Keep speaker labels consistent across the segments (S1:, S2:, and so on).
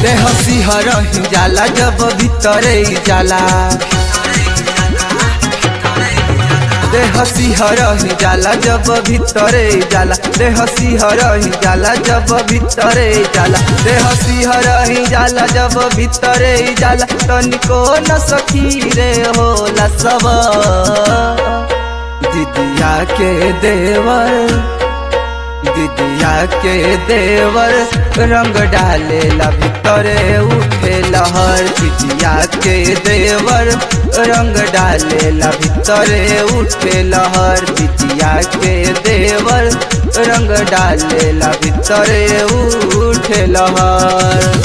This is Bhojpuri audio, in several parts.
S1: देह सिहर ही जाला जब भीतरे जाला देह सिहर ही जाला जब भीतरे जाला देह सिहर ही जाला जब भीतरे जाला देह सिहर ही जाला जब भीतरे जाला तनिको न सखी रे होला सब दिदिया के देवर दिदिया के देवर रंग डाले ला भीतरे उठे लहर दिदिया के देवर रंग डाले ला भीतरे उठे लहर दिदिया के देवर रंग डाले ला भीतरे उठे लहर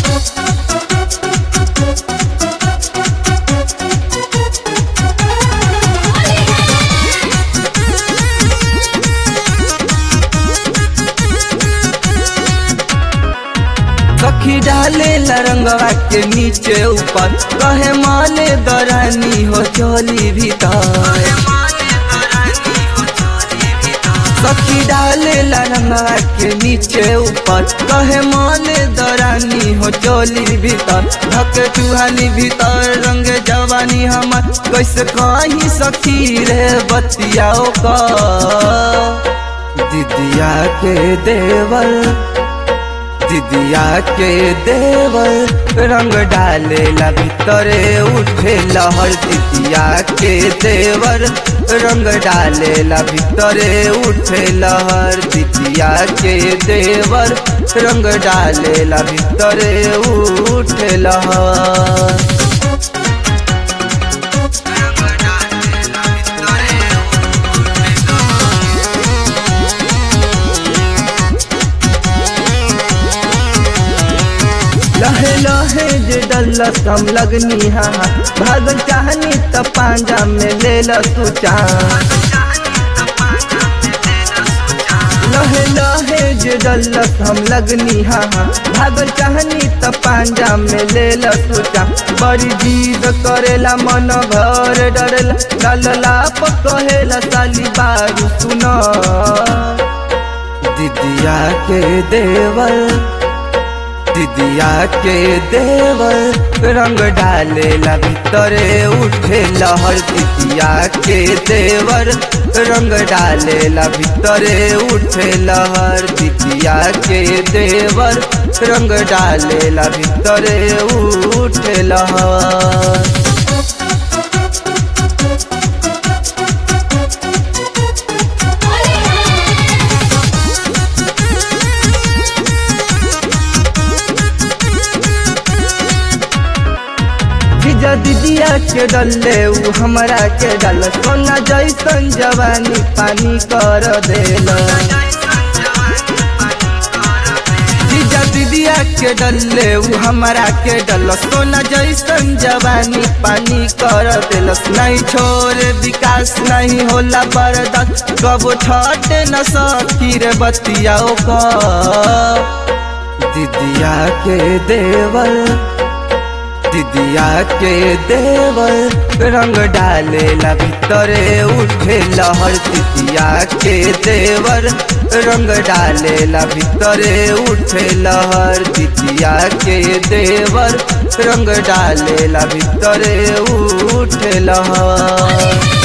S1: सखी डाले रंगवा के नीचे ऊपर कहे माले दरानी हो चोली भीतर सखी डाले रंगवा के नीचे ऊपर कहे माले दरानी हो चोली भीतर धक चूहानी भीतर रंग जवानी हमर कैसे कहीं सखी रे बतियाओ का दिदिया के देवर दिदिया के देवर रंग डाले ला भीतरे उठे लहर दिदिया के देवर रंग डाले ला भीतरे उठे लहर दिदिया के देवर रंग डाले ला भीतरे उठे लहर लहे लहे जे डल्लस हम लगनी हा भागल चाहनी त पांजा में ले ल तू लहे लहे जे डल्लस हम लगनी हा भागल चाहनी त पांजा में ले ल तू बड़ी जीद करेला मन घर डरेला ललला पकहेला साली बारू सुना दिदिया के देवर दिदिया के देवर रंग डाले ला भीतरे उठे लहर दिदिया के देवर रंग डाले ला भीतरे उठे लहर दिदिया के देवर रंग डाले ला भीतरे उठे लहर जीजा दीदिया के डले उ हमरा के डल सोना जैसन जवानी पानी कर देल जीजा दीदिया के डले उ हमरा के डल सोना जैसन जवानी पानी कर देल नहीं छोरे विकास नहीं होला बर्दाश्त कबो छटे न सकी रे बतियाओ का दीदिया के देवर दिदिया के देवर रंग डाले ला भीतरे उठे लहर दिदिया के देवर रंग डाले ला भीतरे उठे लहर दिदिया के देवर रंग डाले ला भीतरे उठे लहर